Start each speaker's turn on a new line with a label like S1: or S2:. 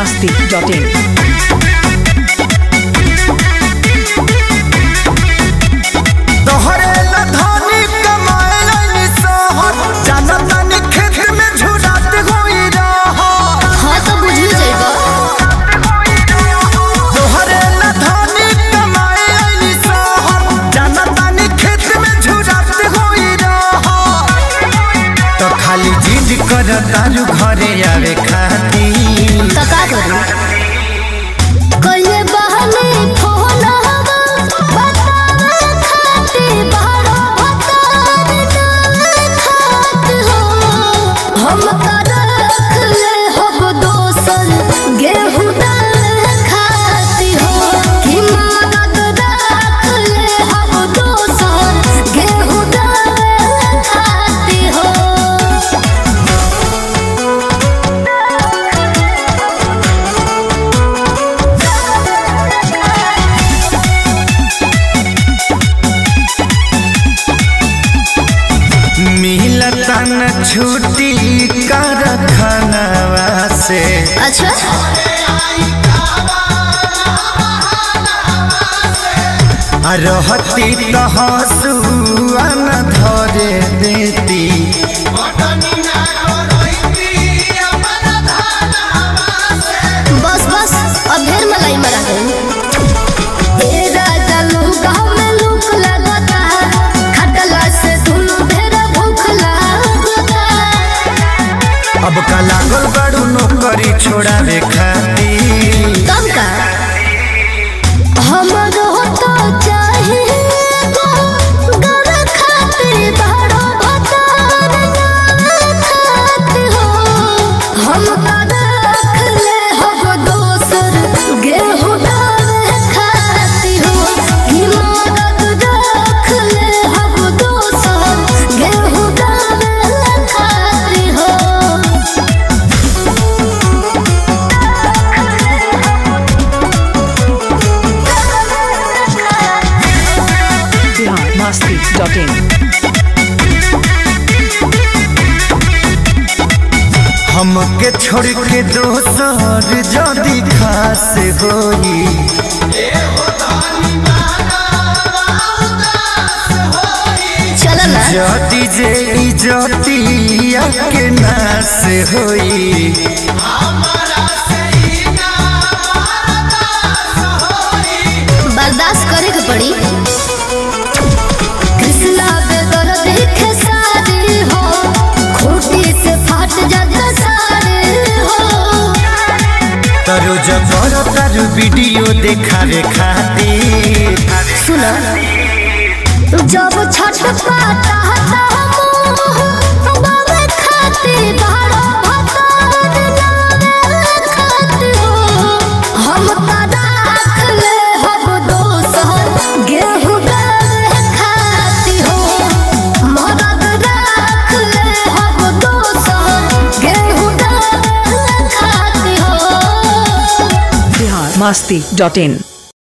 S1: masti.in.
S2: तोहरे लधानी कमाए लाइनी सहर जाना तानी खेत में झुरात होई रहर
S3: हाँ तो बुझू जाएगा
S2: तोहरे लधानी कमाए लाइनी सहर जाना तानी खेत में झुरात होई रहर तो खाली जिद कर तारू घरे आवे खाती
S3: तो का करूं कइले बहने फोन हवा बतावे खाते बारो भतार ना खात हो हम का रख ले हब दोसन गेहूं दाल खाती हो कि मदद रख ले हब दोसन गेहूं दाल खाती हो
S2: मिलता न छुट्टी कर खानवा से
S3: अच्छा
S2: आ रहती तो हंसुआ न धरे देती
S3: बस बस अब ढेर मलाई मरा गई ए राजा लूका में लूक लगता खटला से दुनु ढेर भूख लगता
S2: अब का लागल बड़ू नौकरी छोड़ावे खाती
S3: तब का हमरो तो चाहे गर खाते बड़ो भतार ना खात हो हम का रख ले हब दोसर गेहूं दाल खाती हो कि मदद रख ले हब दोसर गेहूं दाल खाती हो
S1: Bihar masti.in.
S2: हमके छोड़ के दोसर जदी खास होई
S3: चल ना
S2: जदी जे इजतिया के नास होई
S3: बर्दाश्त करे के पड़ी कृष्णा बेदर देखे सारे हो खूटी से फाट जाता सारे हो
S2: तरो जबर तारू वीडियो देखावे खातिर
S3: सुना जब छठ पाता हता हम बाबे खाते बारो भतार नावे खाते हो हम का राख ले हब दोसर गेहूं दाल खाती हो मदद राख ले हब दोसर गेहूं दाल खाती हो
S1: Bihar masti.in.